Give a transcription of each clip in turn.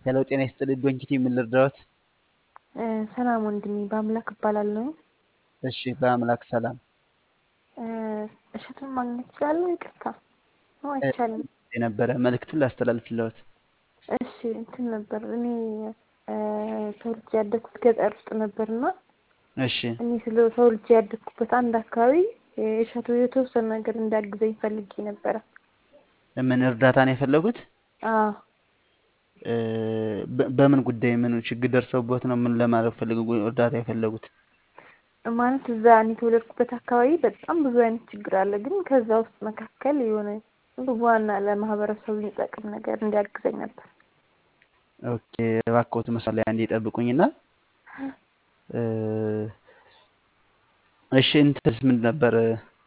ሄሎ ጤና ይስጥልኝ ዶንኪቲ ምን ልርዳዎት? ሰላም ወንድሜ በአምላክ እባላለሁ። እሺ በአምላክ ሰላም እሸቱን ማግኘት እችላለሁ? ይቅርታ ነው አይቻልም። የነበረ መልእክቱን ላስተላልፍልዎት። እሺ እንትን ነበር እኔ ተወልጄ ያደግኩት ገጠር ውስጥ ነበርና እሺ እኔ ስለ ተወልጄ ያደግኩበት አንድ አካባቢ እሸቱ የተወሰነ ነገር እንዲያግዘኝ ፈልጌ ነበረ። ምን እርዳታ ነው የፈለጉት? አዎ በ- በምን ጉዳይ ምን ችግር ደርሰውበት ነው? ምን ለማድረግ ፈልገው እርዳታ የፈለጉት? ማለት እዛ እኔ የተወለድኩበት አካባቢ በጣም ብዙ አይነት ችግር አለ። ግን ከዛ ውስጥ መካከል የሆነ ዋና ለማህበረሰቡ የሚጠቅም ነገር እንዲያግዘኝ ነበር። ኦኬ እባክዎት መስመር ላይ አንዴ ይጠብቁኝና እ፣ እሺ እንትንስ ምን ነበር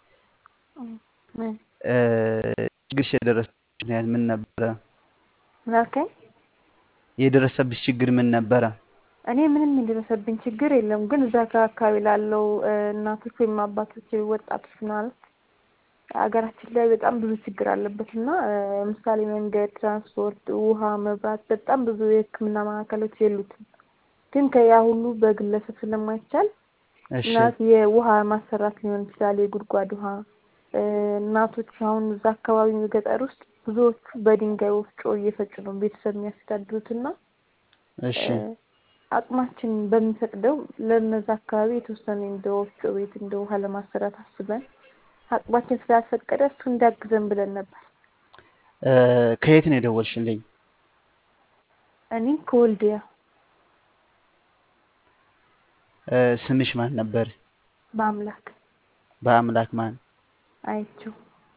ምን እ፣ ችግርሽ የደረሰብሽ ምክንያት ምን ነበረ? ምን አልከኝ? የደረሰብሽ ችግር ምን ነበረ? እኔ ምንም የደረሰብኝ ችግር የለም። ግን እዛ አካባቢ ላለው እ፣ እናቶች ወይም አባቶች ወጣቶች ማለት ሀገራችን ላይ በጣም ብዙ ችግር አለበት እና እ፣ ለምሳሌ መንገድ፣ ትራንስፖርት፣ ውሃ፣ መብራት በጣም ብዙ የሕክምና ማዕከሎች የሉትም። ግን ከያ ሁሉ በግለሰብ ስለማይቻል እሺ እናት የውሃ ማሰራት ሊሆን ይችላል፣ የጉድጓድ ውሃ እ፣ እናቶች አሁን እዛ አካባቢ ገጠር ውስጥ ብዙዎቹ በድንጋይ ወፍጮ እየፈጩ ነው ቤተሰብ የሚያስተዳድሩት እና እሺ እ፣ አቅማችን በሚፈቅደው ለእነዛ አካባቢ የተወሰነ እንደ ወፍጮ ቤት እንደ ውሃ ለማሰራት አስበን አቅማችን ስላልፈቀደ እሱ እንዲያግዘን ብለን ነበር። እ፣ ከየት ነው የደወልሽልኝ? እኔ ከወልዲያ እ፣ ስምሽ ማን ነበር? በአምላክ በአምላክ ማን? አይቼው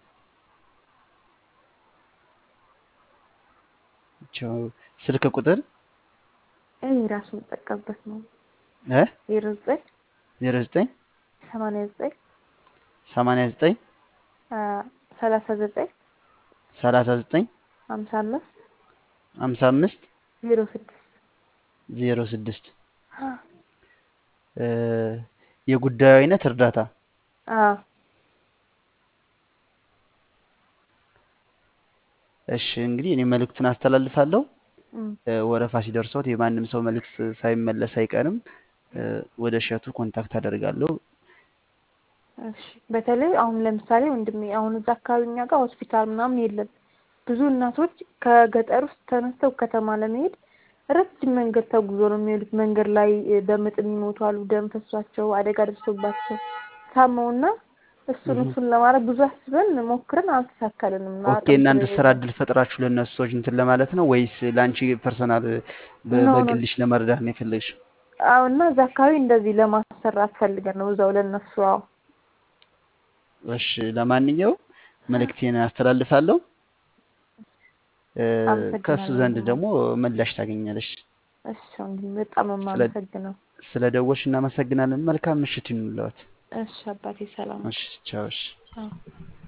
ቸው ስልክ ቁጥር እኔ ራሱ የምጠቀምበት ነው እ ዜሮ ዘጠኝ ዜሮ ዘጠኝ ሰማንያ ዘጠኝ ሰማንያ ዘጠኝ ሰላሳ ዘጠኝ ሰላሳ ዘጠኝ ሀምሳ አምስት ሀምሳ አምስት ዜሮ ስድስት ዜሮ ስድስት እ፣ የጉዳዩ አይነት እርዳታ አዎ እሺ እንግዲህ እኔ መልእክቱን አስተላልፋለሁ። እም፣ እ፣ ወረፋ ሲደርሰዎት የማንም ሰው መልእክት ሳይመለስ አይቀርም። እ፣ ወደ እሸቱ ኮንታክት አደርጋለሁ። እሺ በተለይ አሁን ለምሳሌ ወንድሜ አሁን እዛ አካባቢ እኛ ጋር ሆስፒታል ምናምን የለም። ብዙ እናቶች ከገጠር ውስጥ ተነስተው ከተማ ለመሄድ ረጅም መንገድ ተጉዞ ነው የሚሄዱት። መንገድ ላይ እ፣ በምጥ የሚሞቱ አሉ፣ ደም ፈሷቸው፣ አደጋ ደርሶባቸው ታመውና እሱን እህ። እሱን ለማድረግ ብዙ አስበን ሞክረን አልተሳካልንም። ኦኬ አቅም እናንተ ስራ ስለሌለን እድል ፈጥራችሁ ለእነሱ ሰዎች እንትን ለማለት ነው ወይስ ለአንቺ ፐርሰናል በ- ኖ ኖ በግልሽ ለመርዳት ነው የፈለግሽው? አዎ እና እዛ አካባቢ እንደዚህ ለማሰራት ፈልገን ነው እዛው ለእነሱ አዎ እሺ ለማንኛውም መልእክቴን አስተላልፋለሁ። እ፣ ከእሱ አመሰግናለሁ ዘንድ ወንድሜ። ደግሞ ምላሽ ታገኛለሽ። እሺ ወንድሜ በጣም ነው ስለ የማመሰግነው። ስለ ደወልሽ እናመሰግናለን። መልካም ምሽት ይኑርልዎት። እሺ አባቴ ሰላም እሺ ቻው። እሺ ቻው።